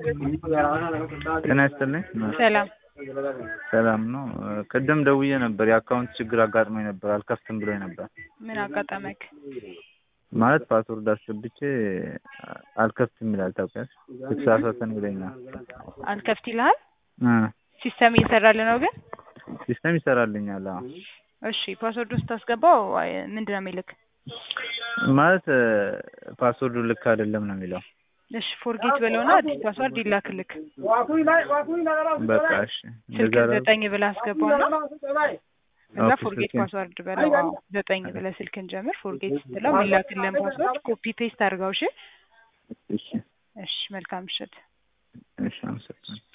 ጤና ይስጥልኝ። ሰላም ሰላም ነው። ቅድም ደውዬ ነበር የአካውንት ችግር አጋጥሞኝ ነበር አልከፍትም ብሎኝ ነበር። ምን አጋጠመክ? ማለት ፓስወርድ አስገብቼ አልከፍትም ይላል ታውቂያለሽ። የተሳሳተ ነው ይለኛል። አልከፍት ይልሃል? እ ሲስተም እየሰራልህ ነው ግን? ሲስተም ይሰራልኛል። አዎ እሺ ፓስወርዱን ስታስገባው አይ፣ ምንድን ነው የሚልክ? ማለት ፓስወርዱ ልክ አይደለም ነው የሚለው። እሺ ፎርጌት በለውና አዲስ ፓስወርድ ይላክልክ። በቃ እሺ ስልክ እንደዛ ላድርግ? ዘጠኝ ብለህ አስገባውና እዛ ኦኬ፣ ፎርጌት ስልኬን። ፓስወርድ በለው። አዎ ዘጠኝ ብለህ ስልክን ጀምር። ፎርጌት ስትለው የሚላክልህን ፓስወርድ ኮፒ ፔስት አድርገው። እሺ እሺ እሺ መልካም ምሽት። እሺ አመሰግናለሁ።